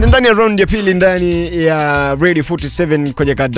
Ni ndani ya round ya pili ndani ya Radio 47 kwenye ka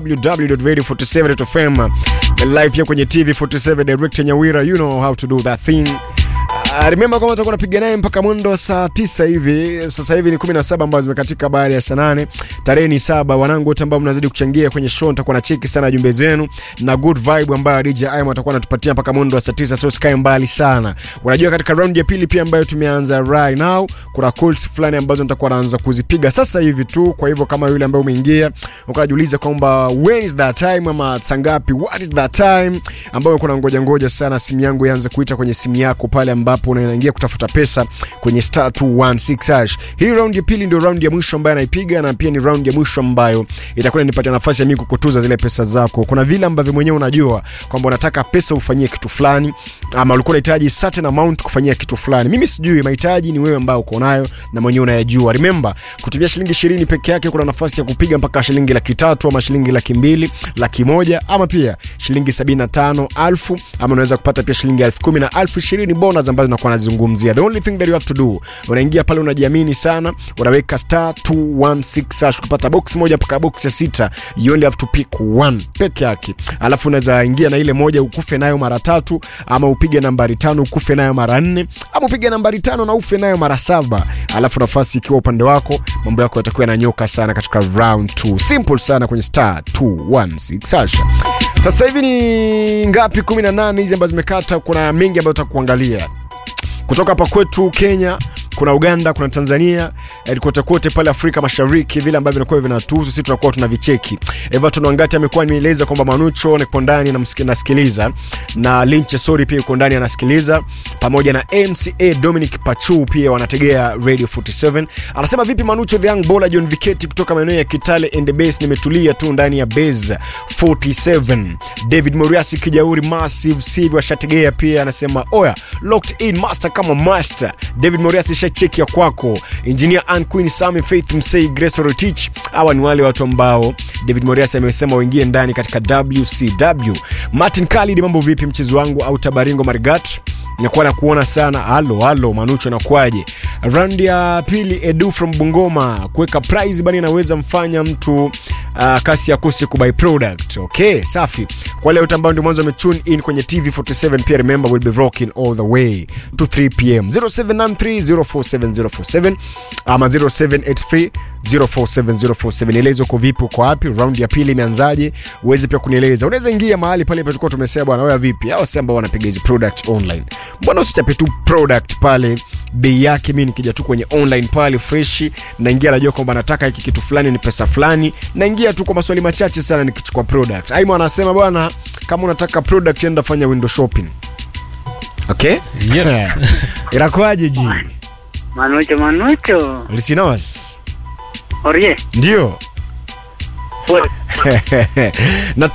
www.radio47.fm live pia kwenye TV 47 director Nyawira you know how to do that thing Uh, remember kwamba tutakuwa napiga naye mpaka mwendo wa saa tisa hivi. Sasa hivi ni 17 ambazo zimekatika baada ya saa nane. Tarehe ni saba. Wanangu wote ambao mnazidi kuchangia kwenye show, nitakuwa na cheki sana jumbe zenu na good vibe ambayo DJ Aim atakuwa anatupatia mpaka mwendo wa saa tisa, so sikae mbali sana. Unajua katika round ya pili pia ambayo tumeanza right now, kuna calls fulani ambazo nitakuwa naanza kuzipiga sasa hivi tu. Kwa hivyo kama yule ambaye umeingia ukajiuliza kwamba when is that time ama saa ngapi, what is that time, ambayo kuna ngoja ngoja sana simu yangu ianze kuita kwenye simu yako pale ambapo unaingia kutafuta pesa kwenye star 216 hash. Hii round ya pili ndio round ya mwisho ambayo anaipiga na pia ni round ya mwisho ambayo itakuwa inanipatia nafasi ya mimi kukutuza zile pesa zako. Kuna vile ambavyo mwenyewe unajua kwamba unataka pesa ufanyie kitu fulani ama ulikuwa unahitaji certain amount kufanyia kitu fulani. Mimi sijui, mahitaji ni wewe ambao uko nayo na mwenyewe unayajua. Remember, kutumia shilingi 20 peke yake kuna nafasi ya kupiga mpaka shilingi laki tatu ama shilingi laki mbili, laki moja ama pia shilingi 75,000 ama unaweza kupata pia shilingi elfu kumi na elfu ishirini bonus ambazo nakuwa nazungumzia. The only thing that you have to do, unaingia pale unajiamini sana, unaweka star 216 hash kupata box moja mpaka box ya sita. You only have to pick one peke yake, alafu unaweza ingia na ile moja ukufe nayo mara tatu, ama upige nambari tano ukufe nayo mara nne, ama upige nambari tano na ufe nayo mara saba, alafu nafasi ikiwa upande wako, mambo yako yatakuwa yananyoka sana katika round 2. Simple sana kwenye star 216 hash. Sasa hivi ni ngapi? 18 hizi ambazo zimekata. Kuna mengi ambayo tutakuangalia kutoka hapa kwetu Kenya, kuna Uganda, kuna Tanzania, eh, kote kote pale Afrika Mashariki, vile ambavyo vinakuwa vinatuhusu sisi, tunakuwa tunavicheki. Everton Wangati amekuwa nimeeleza kwamba Manucho niko ndani namsiki- nasikiliza, na Linche Sori pia yuko ndani anasikiliza, pamoja na MCA Dominic Pachu pia wanategea Radio 47. Anasema vipi Manucho, the young bowler John Viketi kutoka maeneo ya Kitale and the base, nimetulia tu ndani ya base 47. David Moriasi Kijauri Massive Sivi washategea pia, anasema oya locked in master kama master. David Moriasi shacheki ya kwako. Engineer Ann Queen Sami Faith Msei Grace Rotich, hawa ni wale watu ambao David Moriasi amesema waingie ndani katika WCW. Martin Khalid, mambo vipi mchezo wangu au Tabaringo Marigat? nakuwa na kuona sana halo halo manucho nakwaje round ya pili edu from bungoma kuweka prize bani inaweza mfanya mtu uh, kasi akose kubuy product okay safi kwa wale wote ambao ndio mwanzo wametune in kwenye tv 47 pia remember we'll be rocking all the way to 3 pm 0793047047 ama 0783 047047 nieleze uko vipi uko wapi round ya pili imeanzaje uweze pia kunieleza unaweza ingia mahali pale tulikuwa tumesema bwana wewe vipi hao si ambao wanapiga hizi product online mbona usichape tu product pale bei yake mi nikija tu kwenye online pale freshi naingia najua kwamba nataka hiki kitu fulani ni pesa fulani naingia tu kwa maswali machache sana nikichukua product aima anasema bwana kama unataka product enda fanya window shopping okay Yes. inakuaje ji Manucho, Manucho. lisinos Orie. ndio Pues, na